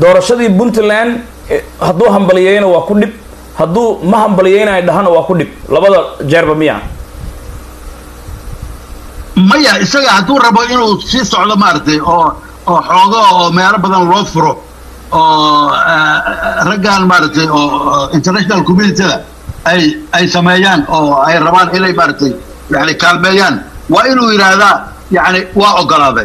doorashadii puntland eh, hadduu hambaliyeyna waa ku dhib hadduu ma hambaliyeynayo dhahana waa ku dhib labada jeerba miya maya isaga hadduu rabo inuu sii socdo maaragtay oo oo xoogo oo meelo badan loo furo oo eh, raggan maaragtay oo oo international communityda ay ay sameeyaan oo ay rabaan inay maaragtay yani kaalmeeyaan waa inuu yidhaahdaa yani waa ogolaaday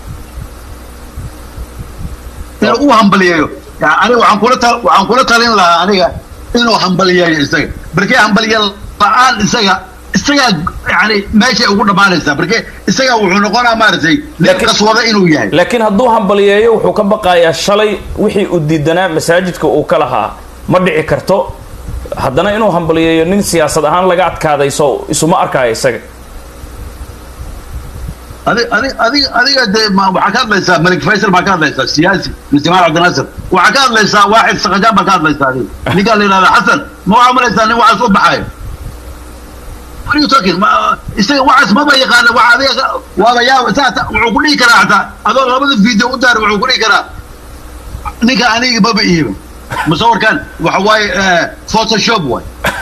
inuu u hambaliyeeyo yani aniga waxaan kula tal waxaan kula talin lahaa aniga inuu hambaliyeeyo isaga barkee hambaliye la-aan isaga isagaa yani meeshay ugu dhammaanaysaa barke isagaa wuxuu noqonaa maaragtay nin Laakiin- qaswada inuu yahay laakiin hadduu hambaliyeeyo wuxuu ka baqayaa shalay wixii uu diidanaa masaajidka uu ka lahaa ma dhici karto haddana inuu hambaliyeeyo nin siyaasad ahaan laga adkaaday so isuma arkaayo isaga adig adig adig adiga dee ma- waxaa ka hadlaysaa malik faysal baa ka hadlaysaa siyaasi mr cabdinaasir waxaa ka hadlaysaa waaxid sakajaan baa ka hadlaysaa adiga ninkaa la yidhahda xasan ma waxaa malaysaa nin waxaas u baxayo What are you talking? Ma, isaga waxaas maba yaqaana waxa adiga ka- waaba yaaba saa ta- wuxuu ku dhihi karaa xataa adoo labada video u daar wuxuu ku dhihi karaa ninka aniga maba iiba musawirkan waxa waaye eh, photoshop waay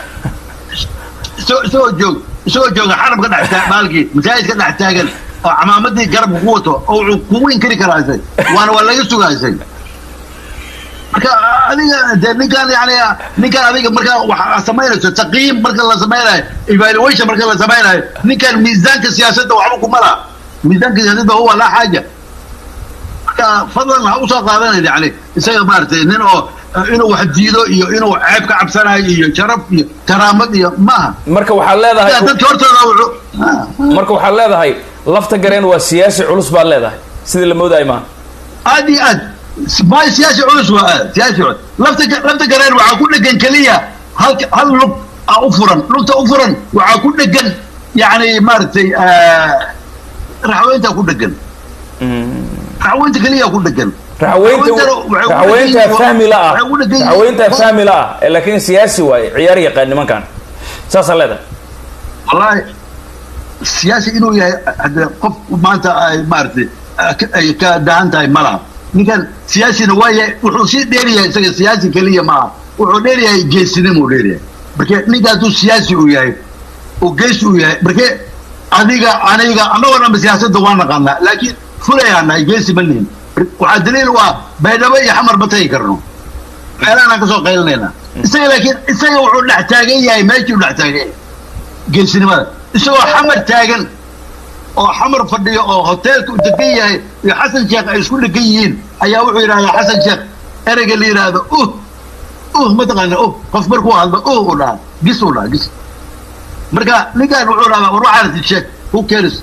isagoo isagoo joog isagoo jooga xarabka dhex taa- baalkii masaajidka dhex taagan oo camaamadii garabka ku wato oo wuxuu kugu inkiri karaa isag waana waa laga sugaa isag marka adiga dee ninkan yani ninkan adiga marka waxa samaynayso taqiim marka la samaynayo evaluation marka la samaynayo ninkan miisaanka siyaasadda waxba kuma laha miisaanka siyaasadda huwa laa xaaja marka fadlan ha usoo qaadanayna yani isaga maaragtay nin oo eh, inuu wax diido iyo inuu ceeb ka cabsanayo iyo sharaf iyo karaamad iyo maaha marka waxaad leedahay dadka hortooda wuxuu ah, marka waxaad leedahay lafta gareen waa siyaasi culus baad leedahay sidii la moodayo maaha aad iyo aad maay siyaasi culus waa aad siyaasi culus lafta lafta gareen waxaa ku dhegan keliya hal hal lug a u furan lugta u furan waxaa ku dhegan yani maaragtay raxweynta ku dhegan raxweynta keliya ku dhegan raxweynta Raxweynta- raxweynta fahmi la ah waxay u dhegan yihiin- raxweynta fahmi la ah ee laakiin siyaasi waaye ciyaar yaqaan nimankan saasaa leedahay wallahi siyaasi inuu yahay hadee qof maanta ay maaragtay ka- ay ka dahan tahay ma laha ninkan siyaasina waa yahay wuxuu sii dheeryahay isaga siyaasi keliya maaha wuxuu dheeryahay geesinimuu dheeryahay marke ninka hadduu siyaasi uu yahay oo geesi uu yahay marke adiga aniga annagoo dhanba siyaasadda waa naqaanaa laakiin fulayaa nahay geesi ma nihin waxaa daliil u ah baydhabo iyo xamar ma tagi karno meelahanaan kasoo qaylinayna isaga laakiin isaga wuxuu dhex taagan yahay meeshuu dhex taagan yahay geesinimada isagoo xamar taagan oo xamar fadhiyo oo hoteelka u degan yahay iyo xasan sheekh ay isku dhegan yihiin ayaa wuxuu yidhahdaa xasan sheekh ereyga la yidhaahdo uh uh mataqaana uh qof markuu hadlo uh u dhaha gis u dhaha gis marka ninkan wuxuu dhahaa war waxaa rati sheekh who cares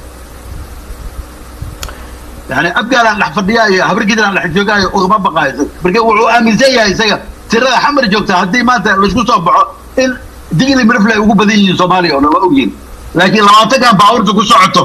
yani abgaalaan dhex fadhiyaa iyo habargidaan dhex joogaayo ugama baqaayo isaga marka wuxuu aaminsan yahay isaga tirada xamar joogta haddii maanta laisku soo baxo in digli mirifle ay ugu badan yihiin soomaaliya oo dhan waa ogyihin laakiin labaatankan baabuurta ku socoto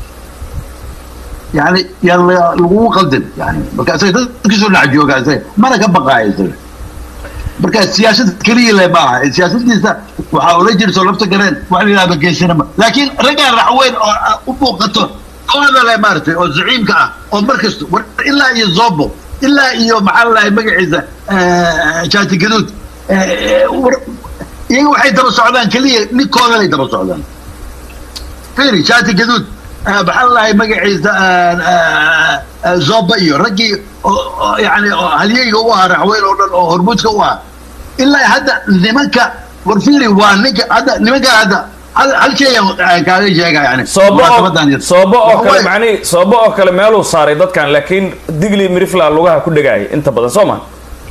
yani yaa la- lagugu qaldin yani marka isaga dadkiisoo dhex joogaa isaga mana ka baqaayo isaga marka siyaasad keliya le ma aha siyaasadiisa waxaa ula jirto lafta gareen waxa la yidhahda geesinimo laakiin raggaan raxweyn oo ah, u muuqato kooda le maaragtay oo zaciimka ah oo markasta war ilaa iyo zobo ilaa iyo maxaa la dhahay magaciisa jaati gaduud eh, war- iyaga waxay daba socdaan keliya ninkooda lay daba socdaan firi jaati gaduud eh, maxaa la dhahay magaciisa eh, eh, eh, zoba iyo raggii oo- oo yani oo halyeyga u ahaa raxweyn oo dhan oo hormuudka u ahaa ilaa hadda nimanka war firi waa ninka hadda nimanka hadda hal hal shay aan kaaga sheega yani soobo munaasabadan oo yar. soobo oo Waxa kale waaye- macnihi soobo oo kale meeluu saaray dadkan laakiin digli mirifla lugaha ku dhagaaya inta badan soo ma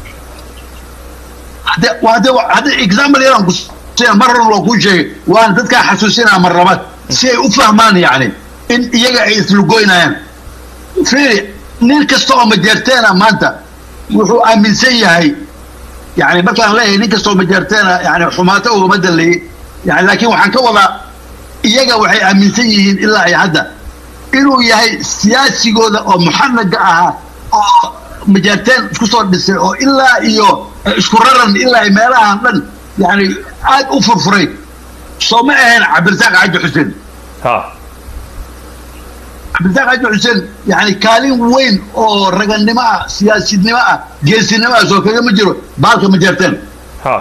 hadde hadde hadde example yaraan ku sina mar hore loo kuu sheegay waan dadkaa xasuusinaa mar labaad si ay u fahmaan yani in iyaga ay islugoynayaan fiiri nin kasta oo majeerteena maanta wuxuu aaminsan yahay yani markaan leeyahay nin kasta oo majeerteena yani xumaato ugama daleeyey yani laakiin waxaan ka wadaa iyaga waxay aaminsan yihiin ilaa ay hadda inuu yahay siyaasigooda oo muxanaga ahaa oo majaarteen isku soo dhisay oo ilaa iyo isku raran ilaa iyo meelahan dhan yani aad u furfuray soo ma ahayn cabdirasaaq xaaji xuseen ha cabdirasaaq xaaji xuseen yani kaalin weyn oo raganimo ah siyaasidnimo ah geesinimo ah soo kagama jiro baalka ma jeerteen ha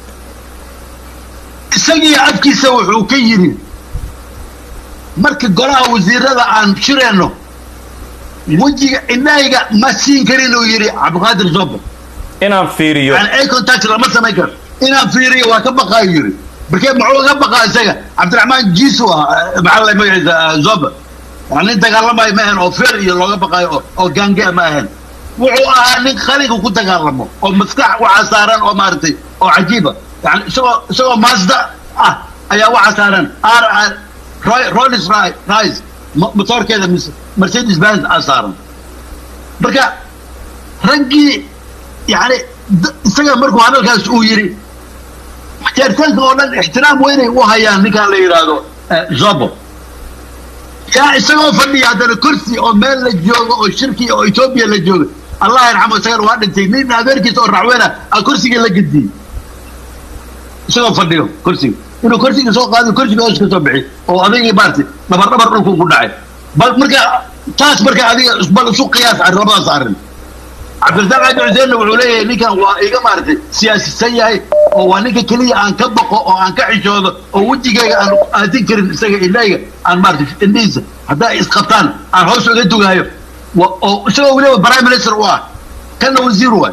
isagii afkiisa wuxuu ka yidhi marka golaha wasiirada aan shireenno wejiga indhahayga ma siin karin uu yidhi cabdiqaadir zobo inaan fiiriyo yani ay contact lama samayn karo inaan fiiriyo waa ka baqaayo yidhi markee muxuu ga baqaa isaga cabdiraxmaan jiisu ah maxaa la magaciisa zoba yani nin dagaalamayo ma ahayn oo feer iyo looga baqaayo oo oo gaangea ma ahayn wuxuu ahaa nin qalinka ku dagaalamo oo maskax waxaa saaran oo maaragtay oo cajiiba yani isagoo isagoo maasda ah ayaa waxaa saaran r r rolls rice motoorkeeda mise mercedes benz aa saaran marka raggii yani isaga markuu hadalkaas uu yidhi jeeritaanka oo dhan ixtiraam weynay u hayaan ninkaan la yidhaahdo zobo yaa isagoo fadhiya haddana kursi oo meel la joogo oo shirki oo etoobiya la jooga allah yarxamo isagana waa dhintay nin adeerkiisa oo racweena a kursiga la gediyey isagoo fadhiyo kursiga inuu kursiga soo qaado kursiga hoos ka soo bixi oo adigii maarti dhabar dhabar dhulku ku dhacay bal marka taas marka adiga bal isu qiyaas arrin labadaas arrin cabdirasaaq xaaji xuseenna wuxuu leeyahay ninkan waa iga maaragtay siyaasisan yahay oo waa ninka keliya aan ka baqo oo aan ka xishoodo oo wejigayga aan aadin karin isaga indhayga aan maaragtay indhihiisa haddaa isqabtaan aan hoos uga dugaayo oo isagoo weliba prime minister u ah kana wasiir waay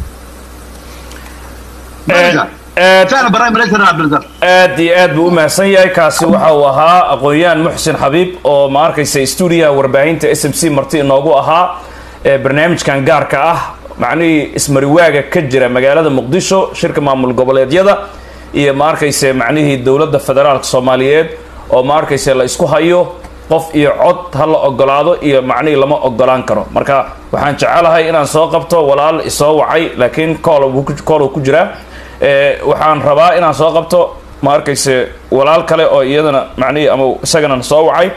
kana prime minister cabdirasaaq aad iyo aad buu u mahadsan yahay kaasi waxa uu ahaa aqoon-yahan muxsin xabiib oo ma arkaysa stuudiyaha warbaahinta s m c marti inoogu ahaa barnaamijkan gaarka ah macnihii ismariwaaga ka jira magaalada muqdisho shirka maamul goboleedyada iyo ma arkayse macnihii dowladda federaalka soomaaliyeed oo ma arkayse la isku hayo qof iyo cod ha la ogolaado iyo macnihii lama ogolaan karo marka waxaan jecelahay inaan soo qabto walaal isoo wacay laakiin cool uu ku jiraa waxaan rabaa inaan soo qabto ma arkayse walaal kale oo iyadana macnihii ama isagana soo wacay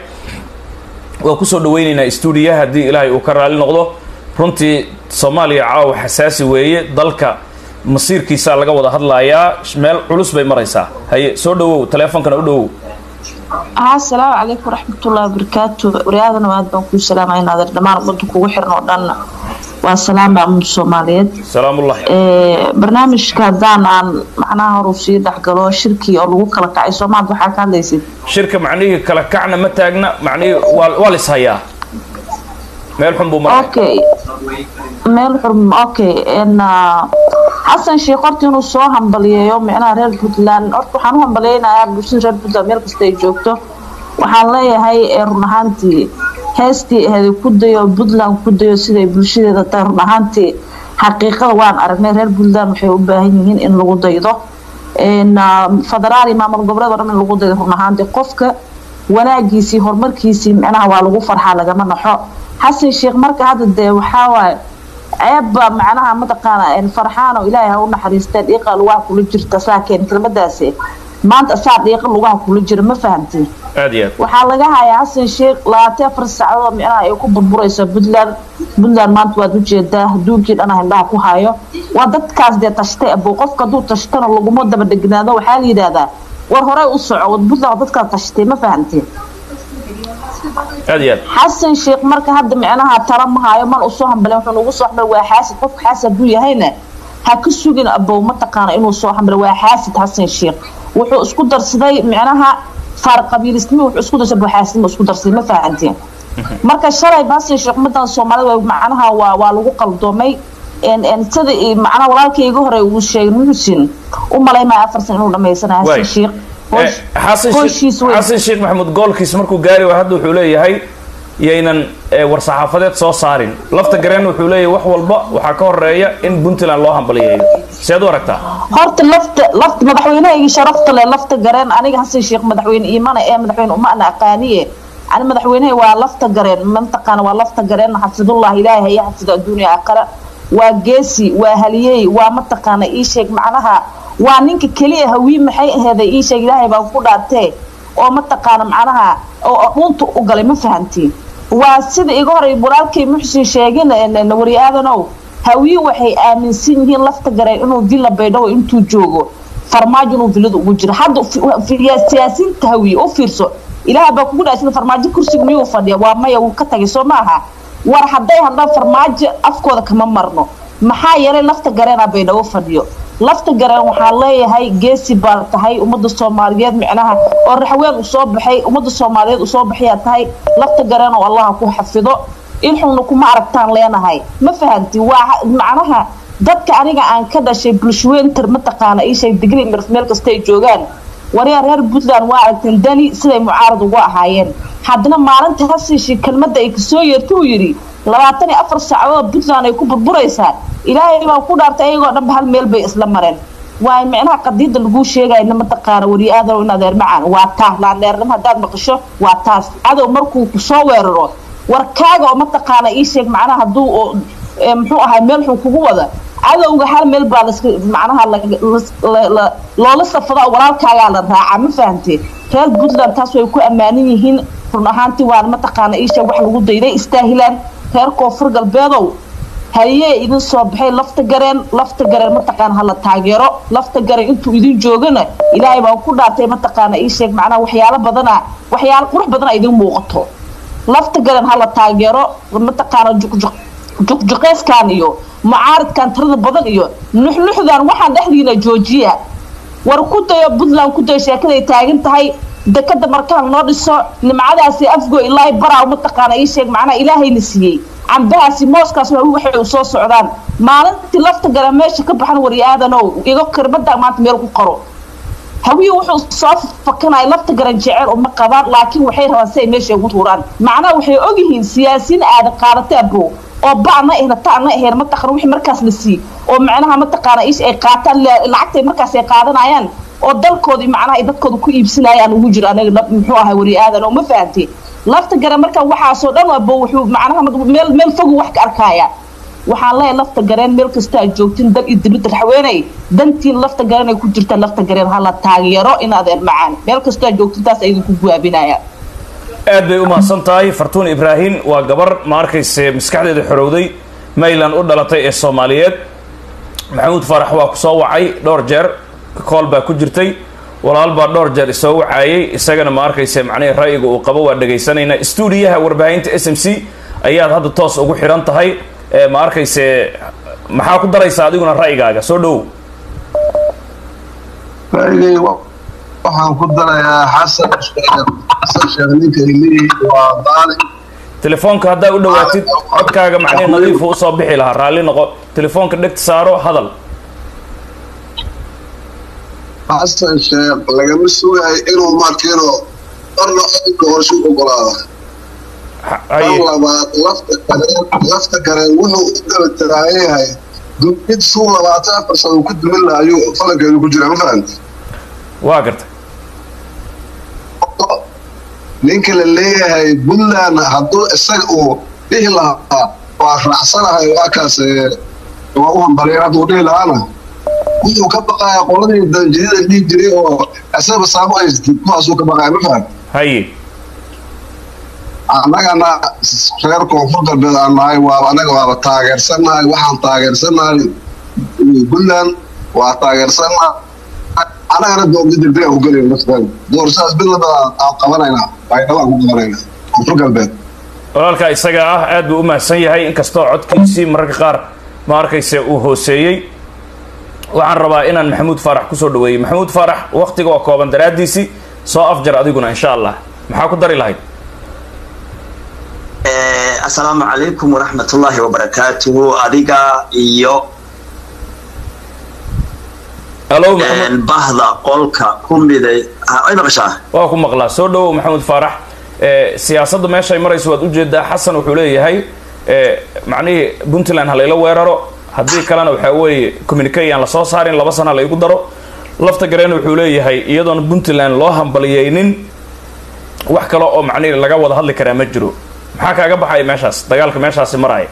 waa kusoo dhaweyneynaa stuudiya haddii ilaahay uu ka raali noqdo runtii soomaaliya caawa xasaasi weeye dalka masiirkiisaa laga wada hadlayaa meel culus bay maraysaa haye soo dhawow taleefonkana u dhawow asalaamu calaykum waraxmatullahi wabarakaatu waryaadana aad baan kuu salaamay naadir dhammaan ummadda kugu xiran oo dhan waa salaama ummadda soomaaliyeed salaamullahi barnaamijka haddaan aan macnaha horu sii dhexgalo shirkii oo lagu kala kacay soomaad waxaa ka hadlaysid shirka macnihii kala kacna ma taagna macnihii waa waa lis hayaa meel xun buu maray okay meel xun okay n xasan sheekh horta inuu soo hambaliyeeyo micnaha reer puntland horta waxaan u hambaliyeynayaa bulshada reer puntland meel kasta ay joogto waxaan leeyahay run ahaantii heestii aheeday ku dayo puntland ku dayo siday bulshadeeda tahay run ahaantii xaqiiqada waan aragnay reer puntland waxay u baahan yihiin in lagu daydo federaal iyo maamul goboleed oo dhan in lagu daydo run ahaantii qofka wanaagiisii horumarkiisii micnaha waa lagu farxaa lagama naxo xasan sheekh marka hadda dee waxaa waaye ceebba macnaha mataqaana farxaan oo ilaahay ha u naxariisteen dhiiqa lugaha kula jirta saakeen kelmadaasi maanta saa dhiiqa lugaha kula jira ma fahamtiin aad iyo aad waxaa laga hayaa xasan sheekh labaatan afar saacadood micnaha ay ku burburaysa puntland puntland maanta waad ujeedaa adduunkii dhana hindhaha ku hayo waa dadkaas dee tashtay abo qofka hadduu tashtana laguma daba dhegnaado waxaa la yidhaahdaa war horey u soco puntland dadkaa tashtay ma fahamtiin aad iyo aad xasan sheekh marka hadda micnaha tala ma hayo man usoo hambalen wuxuu nagu soo hambal waa xaasid qofka xaasid hadduu yahayna ha ka sugin abow mataqaana inuu soo hambal waa xaasid xasan sheekh wuxuu isku darsaday micnaha faar qabiilisnimo wuxuu isku darsaday buxaasidnimo isku darsaday ma fahanteen marka shalay xasan sheekh ummadan soomaalida macnaha waa waa lagu qaldoomay sida macnaha walaalkay iga hore uu sheegay muxusin u malaymaya afar san inuu dhamaysanayo xasan sheekh xasan sheekh maxamuud goolkiis markuu gaari waa hadda wuxuu leeyahay yaynan war-saxaafadeed soo saarin lafta gareen wuxuu leeyahay wax walba waxaa ka horeeya in puntland loo hambaliyeeyo seed u aragtaa horta lafta lafta madaxweynehaygi sharafta leh lafta gareen aniga xasan sheekh madaxweyne iimana ee madaxweyne uma ana aqaaniye ani madaxweynehay waa lafta gareen mataqaana waa lafta gareen xafidullah ilaahay haya xafido adduunya aakhira waa geesi waa haliyey waa mataqaana ii sheeg macnaha waa ninka keliya hawii maxay aheeday ii sheeg ilaahay baan ku dhaartee oo mataqaana macnaha oo dhunta u galay ma fahantiin waa sida iga horay walaalkay muxsin sheegin wari aadanow hawii waxay aaminsan yihiin lafta gareen inuu villa baydhabo intuu joogo farmaajo inuu villada ugu jiro hadda siyaasiyiinta hawiye u fiirso ilaaha baa kugu dhaasida farmaajo kursiga miyuu fadhiya waa maya wuu ka tagay soo maaha war hadday hadlaan farmaajo afkooda kama marno maxaa yeelay lafta gareena baydhabo fadhiyo lafta gareen waxaan leeyahay geesi baa tahay ummadda soomaaliyeed micnaha oo raxween u soo baxay ummadda soomaaliyeed usoo baxayaa tahay lafta gareen oo allaha ku xafido ilxunna kuma aragtaan leenahay ma fahanti waa macnaha dadka aniga aan ka dhashay bulshweynter mataqaana iisheeg digri meel kasta ay joogaan waryaa reer puntland waa aragteen dani siday mucaarad ugu ahaayeen haddana maalinta hasiishi kelmadda ay kasoo yeerta uu yidhi labaatan iyo afar saacadood puntland ay ku burburaysaa ilaahay baa ku dhaartay ayagoo dhanba hal meel bay isla mareen waa micnaha qadiida laguu sheegayna mataqaana weli aadanow in adeer macaan waa taa laandheernimo haddaad maqasho waa taas cadow markuu kusoo weeraro warkaaga oo mataqaana ii sheeg macnaha hadduu muxuu ahay meel xun kugu wada cadowga hal meel baa las macnaha loola safada oo walaalkaagaa la raacaa ma fahantee reer puntland taas way ku ammaanan yihiin run ahaantii waana mataqaana ii sheeg wax lagu dayday istaahilaan reer koonfur galbeedow hayee idin soo baxay lafta gareen lafta gareen mataqaana hala taageero lafta gareen intuu idin joogana ilaahay baa ku dhaartay mataqaana ii sheeg macnaha waxyaalo badana waxyaalo qurux badana idin muuqato lafta gareen hala taageero mataqaana juqjuq juqjuqeyskan iyo mucaaridkan tirada badan iyo nuxnuxdan waxaan dhexdiina joojiya war ku dayo puntland ku dayo sheekaday taagan tahay dekada markaan noo dhiso nimcadaasi afgo ilaahay baraa mataqaana ii sheeg macnaha ilaahayna siiyey cambahaasi mooskaas waxay u soo socdaan maalintii lafta gala meesha ka baxan waryaadanow igo kirmada maanta meel ku qaro hawiyi wuxuu soo fakanaya lafta garan jecel uma qabaan laakiin waxay rabaan si ay meesha ugu tuuraan macnaha waxay ogyihiin siyaasiyiin aadan qaadata abo oo ba'na ehna ta'na eheen mataqana wixii markaas la sii oo macnaha mataqaana ish ay qaataan lacagtay markaas ay qaadanayaan oo dalkoodii macnaha ay dadkooda ku iibsanayaan ugu jiro anaga muxuu ahay wari aadan oo ma fahantay lafta gare marka waxaasoo dhan abo wuxuu macnaha meel meel fogu wax ka arkaya waxaan leeyahay lafta gareen meel kasta aad joogtin dal iyo dibadda raxweenay dantiin lafta gareen ay ku jirtaan lafta gareen hala taageero in adeer macaan meel kasta aad joogtin taas ay idinku guwaabinaya aad bay u mahadsan tahay fartuun ibraahim waa gabar ma arkayse maskaxdeeda xorowday mayland u dhalatay ee soomaaliyeed maxamuud faarax waa ku soo wacay dhowr jeer kool baa ku jirtay walaal baa dhowr jeer isoo wacaayay isagana ma arkayse macnihii ra'yiga uu qabo waa dhegaysanaynaa stuudiyaha warbaahinta s m c ayaad hadda toos ugu xidhan tahay ma arkayse maxaa ku daraysaa adiguna ra'yigaaga soo dhowow ra'yigay waxaan ku darayaa xasan xasan sheekh ninka ilihii waa daali telefoonka haddaa u dhawaatid codkaaga macnihi nadiifu usoo bixi lahaa raalli noqo telefoonka dhegta saaro hadal xasan sheekh lagama sugayo inuu markiino marna adinka horshu ogolaada tan labaad lafta gareen lafta gareen wuxuu u daba tiraayahay mid suu labaatan afar sano uu ku dumin laha ayuu falankeedu ku jira ma fahamti waa gartay ninka la leeyahay puntland hadduu isaga uu dhihi lahaa waa raacsanahay waa kaas waa u hambaliyeen hadduu dhihi lahaana wuxuu ka baqaya qoladii danjidida dhihi jiray oo isaga saamo haystid kuwaasuu ka baqaya ma fahamti haye annagana reer koonfur galbeed aan nahay waa annaga waaba taageersannahay waxaan taageersannahay puntland waa taageersannahay annagana doorda degdeg aan ku gelayn laftaan doorashadaas mid lamid aan qabanaynaa baydhabo aan ku qabanaynaa koonfur galbeed walaalkaa isaga ah aad buu u mahadsan yahay inkastoo codkiisii mararka qaar ma arkayse uu hooseeyey waxaan rabaa inaan maxamuud faarax kusoo dhaweeyey maxamuud faarax waktiga oo kooban daraaddiisii soo afjar adiguna insha allah maxaa ku dari lahayd asalaamu calaykum waraxmat ullaahi wabarakaatuhu adiga iyo alo maxamuud bahda qolka ku miday ay maqashaa waa ku maqlaa soo dhawow maxamuud faarax siyaasadda meeshay marayso waad ujeedaa xasan wuxuu leeyahay macnihii puntland ha layla weeraro haddii kalena waxaa weeye communique aan lasoo saarin laba sana laygu daro lafta gareen wuxuu leeyahay iyadoona puntland loo hambaliyeynin wax kale oo macnihi laga wada hadli karaa ma jiro maxaa kaaga baxaya meeshaas dagaalka meeshaasi maraya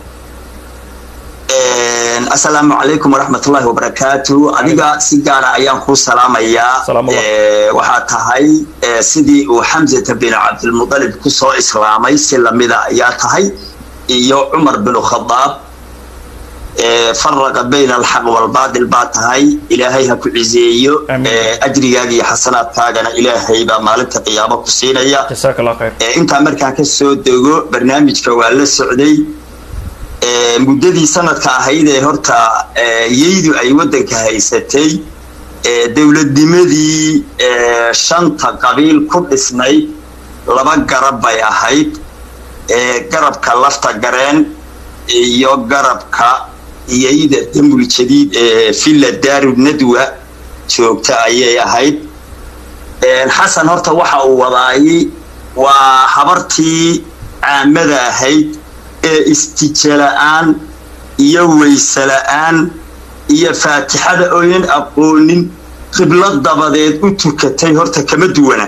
asalaamu calaykum waraxmatullaahi wabarakaatu adiga si gaara ayaan kuu salaamayaa waxaa tahay sidii uu xamsata bin cabdilmudalib kusoo islaamay si lamida ayaa tahay iyo cumar binu khadaab faraqa bayna alxaq walbaadil baa tahay ilaahay ha ku ciseeyo ajrigaaga iyo xasanaadkaagana ilaahay baa maalinta qiyaamo ku siinaya intaa markaan ka soo dego barnaamijka waa la socday muddadii sanadka ahayd ee horta yeydu ay waddanka haysatay dowladnimadii shanta qabiil ku dhisnayd laba garab bay ahayd garabka lafta gareen iyo garabka iyayda damul jadiid ee villa daaru nadwa joogta ayay ahayd xasan horta waxa uu wadaayay waa habartii caamada ahayd ee istija la-aan iyo weyse la-aan iyo faatixada oynan aqoonin qiblo dabadeed u tukatay horta kama duwana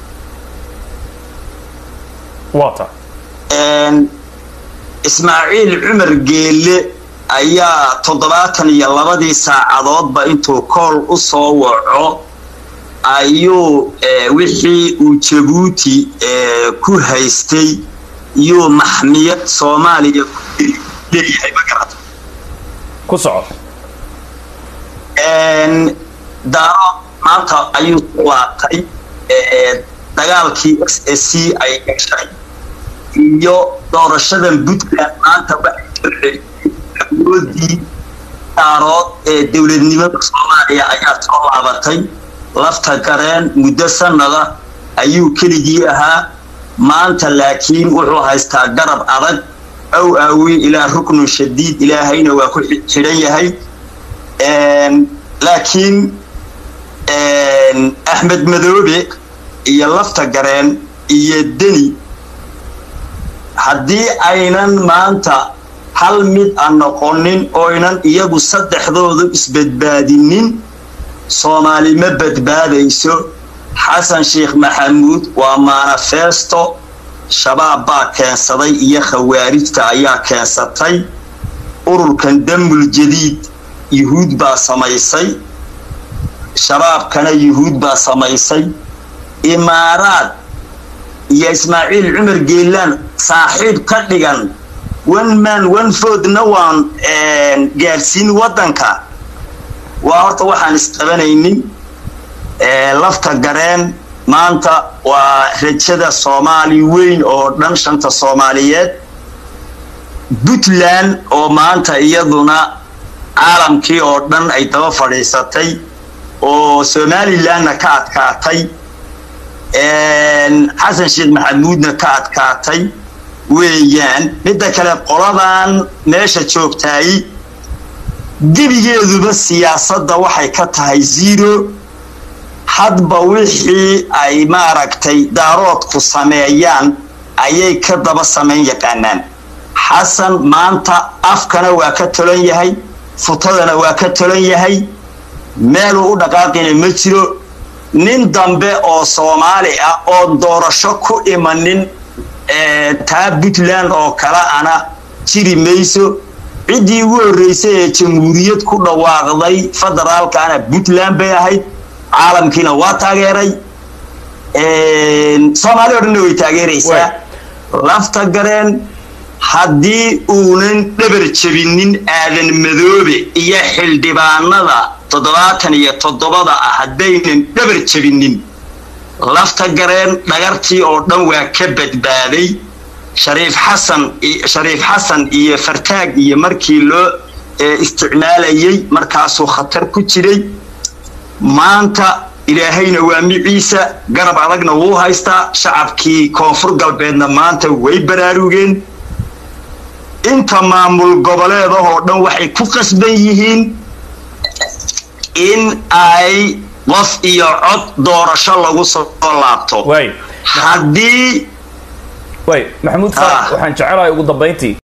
ismaaciil cumar geelle ayaa toddobaatan iyo labadii saacadoodba intuu kool u soo waco ayuu wixii uu jabuuti ku haystay yuu maxmiyad soomaaliya leeyahay magarata ku soco daaro maanta ayuu laabtay dagaalkii x s c ay gashay iyo doorashadan puntland maanta waxay awoodii daarood ee dowladnimada soomaaliya ayaa soo laabatay lafta gareen muddo sanada ayuu keligii ahaa maanta laakiin wuxuu haystaa garab adag aw aawi ilaa ruknun shadiid ilaahayna waa ku xidhan yahay laakiin axmed madoobe iyo lafta gareen iyo deni haddii aynan maanta hal mid a noqonin oynan iyagu saddexdoodu isbadbaadinin soomaali ma badbaadayso xasan sheekh maxamuud waa manifesto shabaab baa keensaday iyo khawaarijta ayaa keensatay ururkan damul jadiid yuhuud baa samaysay shabaabkana yuhuud baa samaysay imaaraad iyo ismaaciil cumar geelaan saaxiib ka dhigan one man one foodna waan gaadhsiin waddanka waa horta waxaan isqabanaynin lafta gareen maanta waa rajada soomaali weyn oo dhan shanta soomaaliyeed puntland oo maanta iyaduna caalamkii oo dhan ay daba fadhiisatay oo somalilandna ka adkaatay xasan sheekh maxamuudna ka adkaatay weeyaan midda kale qoladan meesha joogtaay gebigeeduba siyaasadda waxay ka tahay zero hadba wixii ay maaragtay daaroodku sameeyaan ayay ka daba samayn yaqaanaan xasan maanta afkana waa ka tolan yahay futadana waa ka tolan yahay meeluu u dhaqaaqina ma jiro nin dambe oo soomaali ah oo doorasho ku imanin taa puntland oo kale ana jiri mayso ciddii ugu horreysay ee jamhuuriyad ku dhawaaqday federaalkaana puntland bay ahayd caalamkiina waa taageeray soomaali o dhanna way taageeraysaa lafta gareen haddii uunan dhabar jebinin aadan madoobe iyo xildhibaanada toddobaatan iyo toddobada ah haddaynan dhabar jebinin lafta gareen dhagartii oo dhan waa ka badbaaday shariif xasan shariif xasan iyo fartaag iyo markii loo isticmaalayay markaasuu khatar ku jiray maanta ilaahayna waa miciisa garab adagna wuu haystaa shacabkii koonfur galbeedna maanta way baraarugeen inta maamul goboleedahoo dhan waxay ku qasban yihiin in ay qof iyo cod doorasho lagu soo laabto haddii way maxamuud faarax waxaan jecelahay ugu dambayntii